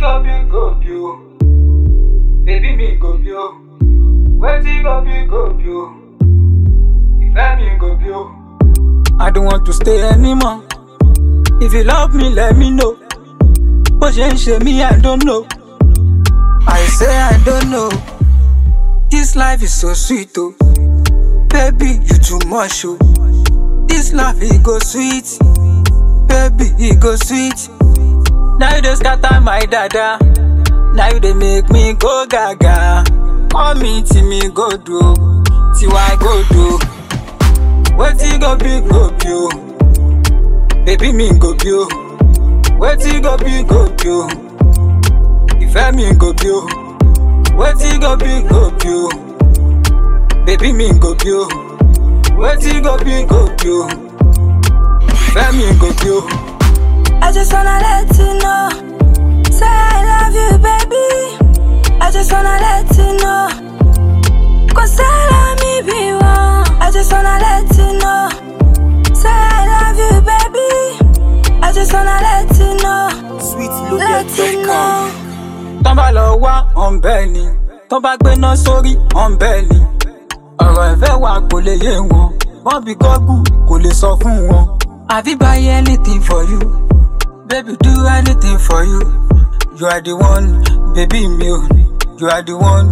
go be go be o? Baby mi go be o. Wetin go be go be o? Ìfẹ́ mi go be o. I don't want to stay anymore. If you love me, let me know. Bó ṣe ń ṣe mí, I don't know. I say I don't know. This life is so sweet, oh. Baby, you too much, oh. This life, it go sweet. Baby, it go sweet. Now you dey scatter my dada. Now you dey make me go gaga. Call me till me go do, till I go do. Wetin go be go be o? Baby mi go be o. Wetin go be go be o? Ìfẹ́ mi go be o. Wetin go be go be o? Baby mi go be o. Wetin go be go be o? Ìfẹ́ mi go be o. I just wanna let you know. Say I love you, baby. I just wanna let you know. Cause I love me be one. I just wanna let you know. Say I love you, baby. I just wanna let you know. Let you know. Tán bá lọ wá ọ̀nbẹ́ ni. Tán bá gbéná sórí ọ̀nbẹ́ ni. Ọ̀rọ̀ ìfẹ́ wa kò lè yé wọn. Wọ́n bí gọ́gù kò lè sọ fún wọn. Àbí buy anything for you. Baby do anything for you. You are the one, baby mi o. You are the one.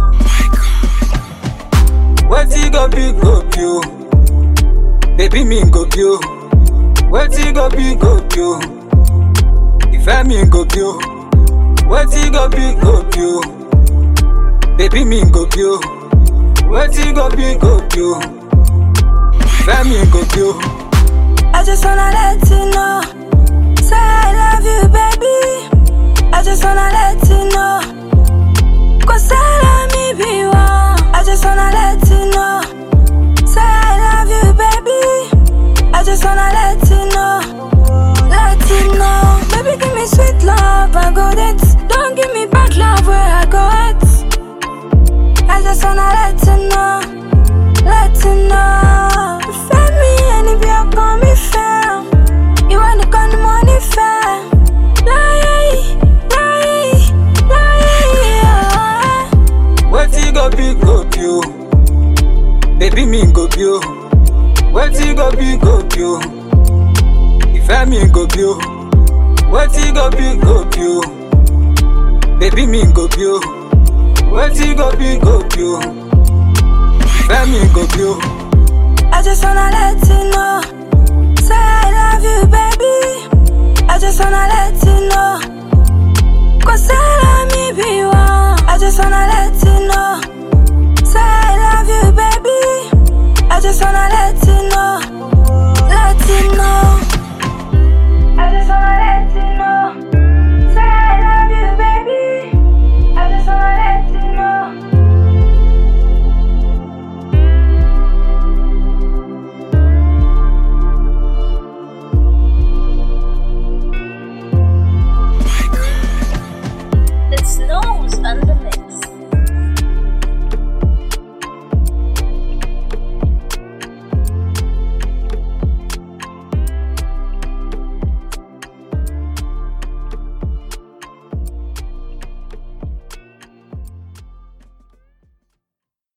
Wetin go be go be o? Baby mi go be o. Wetin go be go be o? Ìfẹ́ mi go be o. Wetin go be go be o? Baby mi go be o. Wetin go be go be o? Ìfẹ́ mi go be o. I just wanna let you know. Say I love you, baby. I just wanna let you know. Cause I love me be one. I just wanna let you know. Say I love you, baby. I just wanna let you know. Let you know. Baby, give me sweet love, I go it. Don't give me bad love where I go it. I just wanna let you know. Let you know. Ìfẹ́ mi ẹni bí ọkàn mi fẹ́. Ìwọ nìkan ni mo nífẹ̀ẹ́. Láyé yìí, láyé yìí, láyé yìí. ah. Wetin go be go be o? Baby mi go be o. Wetin go be go be o? Ìfẹ́ mi go be o. Wetin go be go be o? Baby mi go be o. Wetin go be go be o? Ìfẹ́ mi go be o. I just wanna let you know. Say I love you, baby. I just wanna let you know.